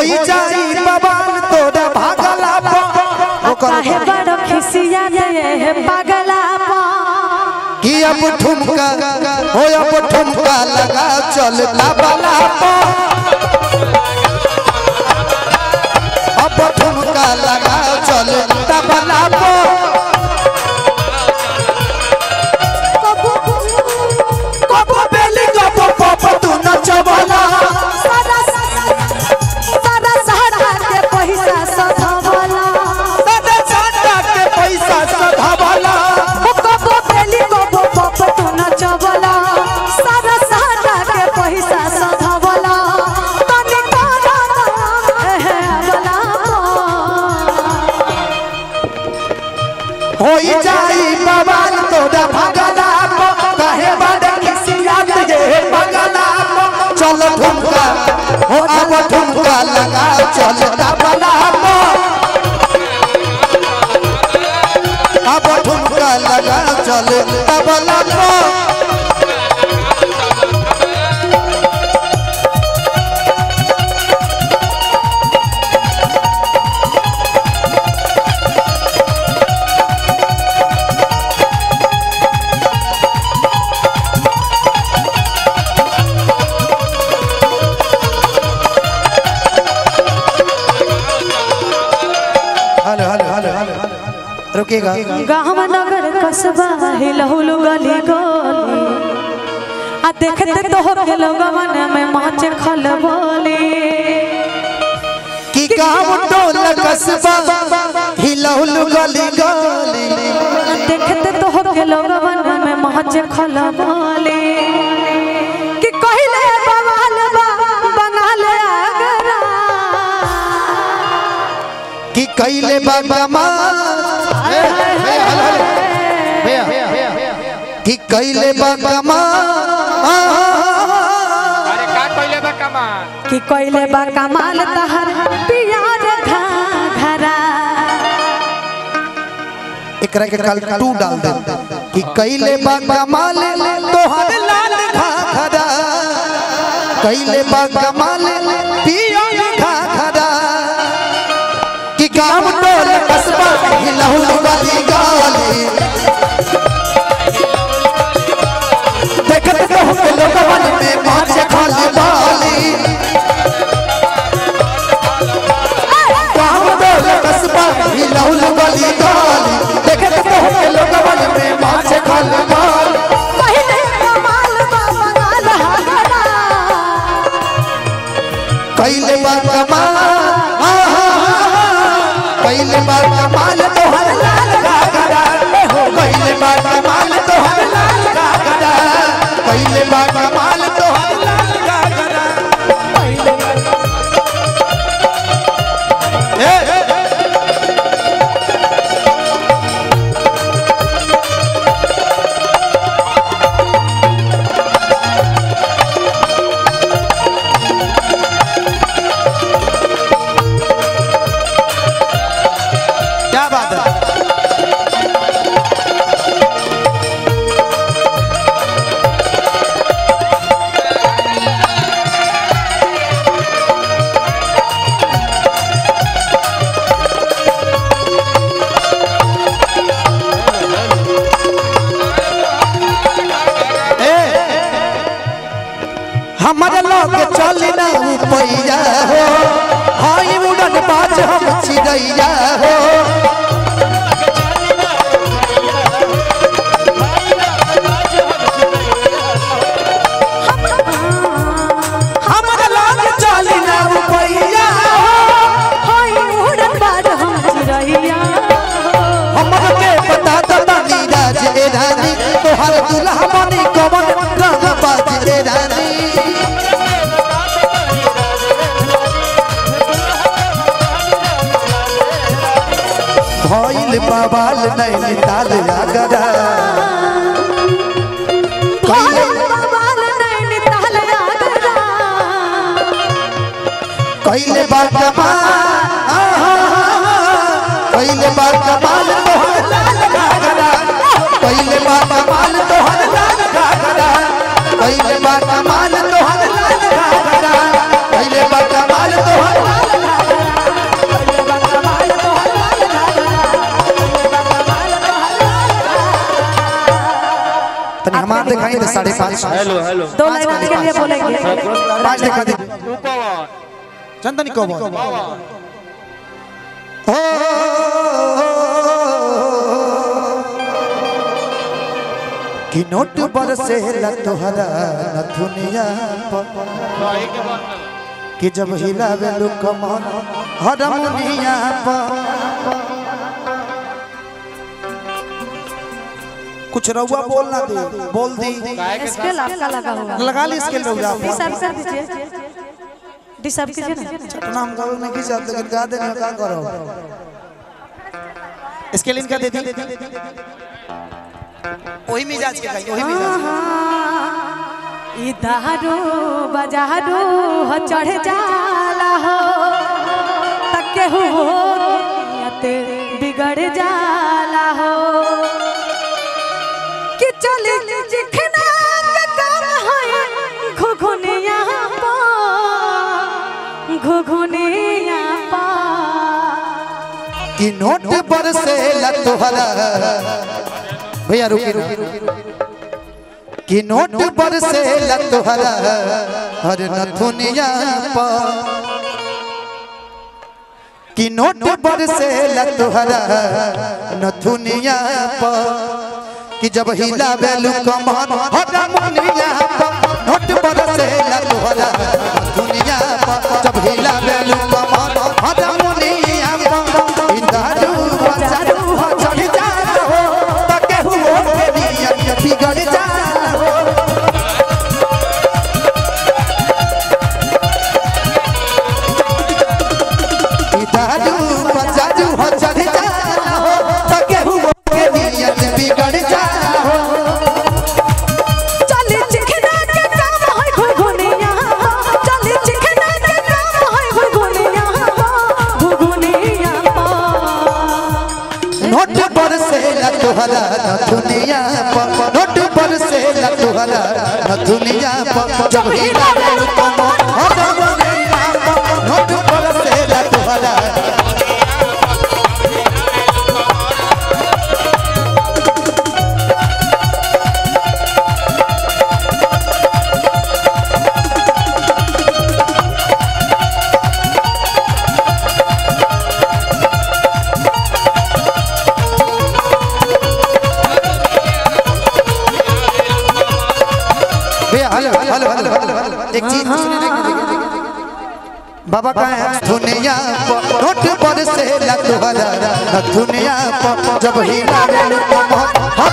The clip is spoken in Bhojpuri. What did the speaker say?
होई जाई बवाल तोरा भागला आ काहे बड़ खिसिया दे हे पगला पा कि अब ठुमका हो अब ठुमका लगा चल तबला अब ठुमका लगा चल तबला कबो बेली कबो पप तू नचबला सारा सारा सहारा के पैसा सधवला दादा चाटा के पैसा सधावला ओ कबो बेली कबो पप तू नचवला सारा सहारा के पैसा सधवला तनी तारा हे बला होई जाई बवाल तोरा भगला कहे बड़ किसिया तुझे भगला चल ठुमका हो अब ठुमका लगा चल तबला अब ठुमका लगा चल तबला हेलो हेलो हेलो हेलो रुकेगा गाँव नगर कस्बा हिलहुलु गली गली आ देखते तो हो के लोगवन में माचे खल बोली कि गाँव टोल कस्बा हिलहुल गली गली देखते तो हो के लोगवन में माचे खल बोली कि कहिले बवाल बा बंगाल अगरा कि कैले बागमा कि कैले बागमा अरे का कइले बा कमाल कि कहिले बा कमाल तहर पियार घरा एकरा के कल टू डाल दे कि कैले बागमाल तोहर लाल घाघरा कैले बागमाल पिया घाघरा कि गाँव टोल कस्बा हिलहुल गली गली देखत कहूँ के लोगवन में माछ खाली बाली गाँव टोल कस्बा हिलहुल गली गली देखत कहूँ के लोगवन में माछ खाली बाली कहिले कमाल बा बंगाल घरा कैले बा कमाल कैले बा कमाल तोहर लाल घाघरा कैले बा कमाल तोहर लाल घाघरा कैले बा कमाल तोहर लाल घाघरा ए, ए, क्या बात है ए, हमारे लोग चली ना पैया हो हाई उड़न बाज हम चिड़ैया हो हमारे लोग चली ना पैया हो होई उड़न बाज हम चिरैया हमर के बता दता नीरज ए रानी तोहर दुल्हा बनी कवन रंग बाज ए रानी भइल बवाल नैनीताल आगरा भोले बाबाल नैनीताल आगरा कैले बा कमाल कैले बा कमाल तोहर लाल घाघरा कैले बा कमाल तोहर लाल घाघरा कैले बा कमाल तोहर लाल घाघरा कैले बा कमाल तोहर लाल तनी हमार दिखाई दे साढ़े पाँच हेलो हेलो दो लाइन के लिए बोलेंगे पाँच दिखा दे तू पवन चंदनी को बोल पवन कि नोट बरसे ला तोहरा नथुनिया पर सही के बात कि जब हिलावे लो कमर हरमुनिया पर कुछ रउआ बोलना दे बोल दी काहे के स्केल आपका लगा होगा लगा ली इसके रउआ डिसाइड कर दीजिए डिसाइड कीजिए ना नाम करो नहीं की जाते लेकिन गा देने का करो इसके लिंक दे दी वही मिजाज के गाई वही मिजाज ई दारू बजारू हो चढ़ जाला हो तके हो नियत बिगड़ जाला हो कि चली जिखना के काम है घुघुनिया पा घुघुनिया पा कि नोट बरसे ला तोहरा भैया रुकी रुकी कि नोट बरसे ला तोहरा हर नथुनिया पर कि नोट बरसे ला तोहरा नथुनिया पर कि जब हिला बेलू कमर हर मुनिया पर नोट बरसे ला तोहरा नथुनिया पर जब हिला बेलू कमर हर मुनिया पर इंदारू बजारू हो चढ़ जा हो तके हुओ के नियत बिगड़ जा हो दारू बजारू हो चढ़ जा हो तके हुओ के नियत बिगड़ जा हो चली चिखना के काम है घुघुनिया चली चिखना के काम है घुघुनिया घुघुनिया नोट पर से ला तोहरा न दुनिया पर नोट पर से ला तोहरा न दुनिया पर जब ही लागल कमर हर दुनिया पर नोट पर से ला तोहरा भैया हेलो हेलो हेलो हेलो एक चीज सुनने की देखिए, देखिए बाबा का है दुनिया पर नोट पर से ला तोहरा न दुनिया पर जब ही लागल कमर हर